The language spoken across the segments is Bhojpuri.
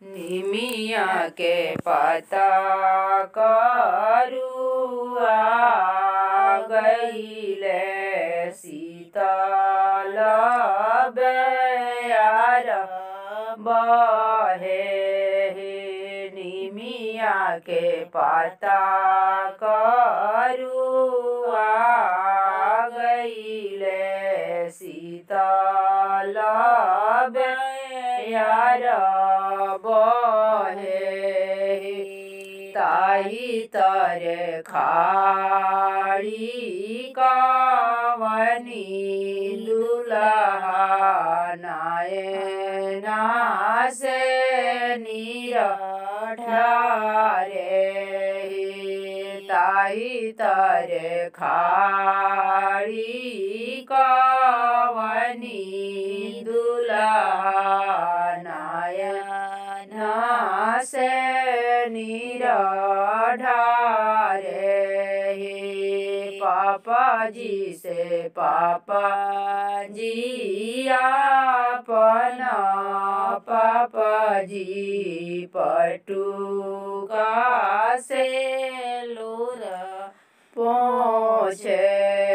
निमिया के पता करुआ गईले शीतल बेयार बहे निमिया के पता करुआ गईले शीतल बेयार बहे ताई तरे खाड़ी कावनी दुलहा नायना से नीर ढारे ताई तरे खाड़ी कावनी दुलहा नायना से नीर ढारे पापा जी से पापा जी अपना पापा जी पटुका से लोर पहुँचे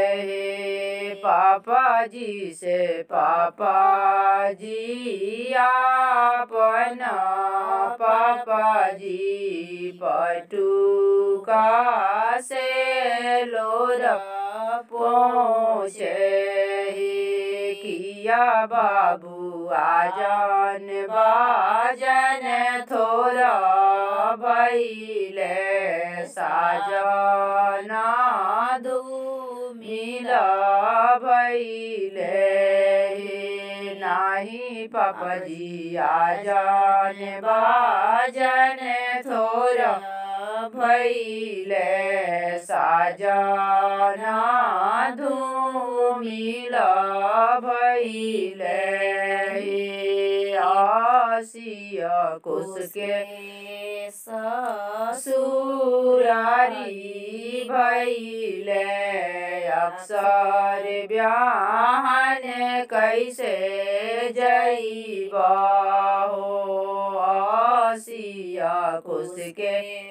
पापा जी से पापा जी अपना पापा जी पटुका से लोर पहुँचे किया बाबू आजन बाजन थोरा भैले साजना धूमिला भैले नाही पापजी आजन बाजन थोरा भैले साजना धूमिला भैले आसिया कुसके ससुरारी भैले अक्सर ब्याहन कैसे जैबा हो आसिया कुसके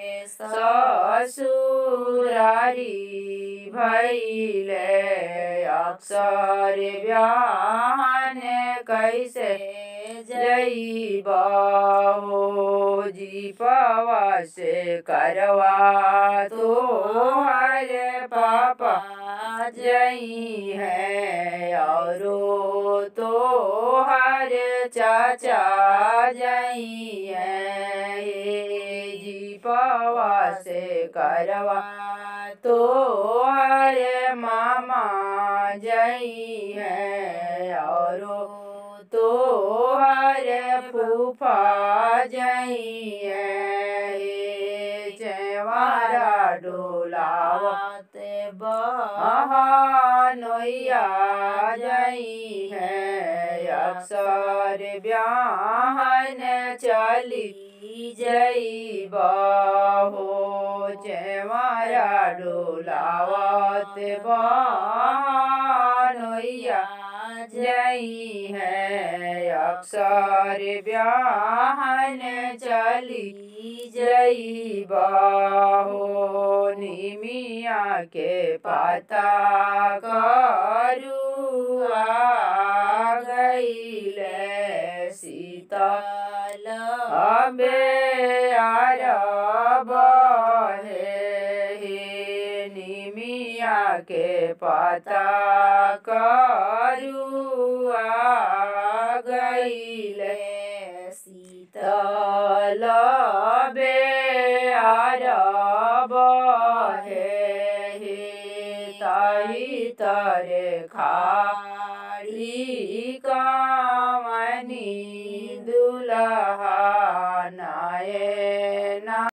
ससुरारी भैले अक्सर ब्याहन कैसे जैबा हो जीपवा से करवा तो हर पापा जई है और तो हर चाचा जई है जीपवा से करवा तो हर मामा जई है और तो हर फूफा जई है चेवारा डोलावत बहानोया जई है अक्सर ब्याहन चली जई बहो चेवारा डोलावत बहानोया जई है अक्सर ब्याहन चली जई बाहो निमिया के पता करुआ गईले शीतल अबे आरब हे निमिया के पता करुआ गईले शीतल बे आरब हे ताई तरे खाड़ी कामनी दुलहा नाये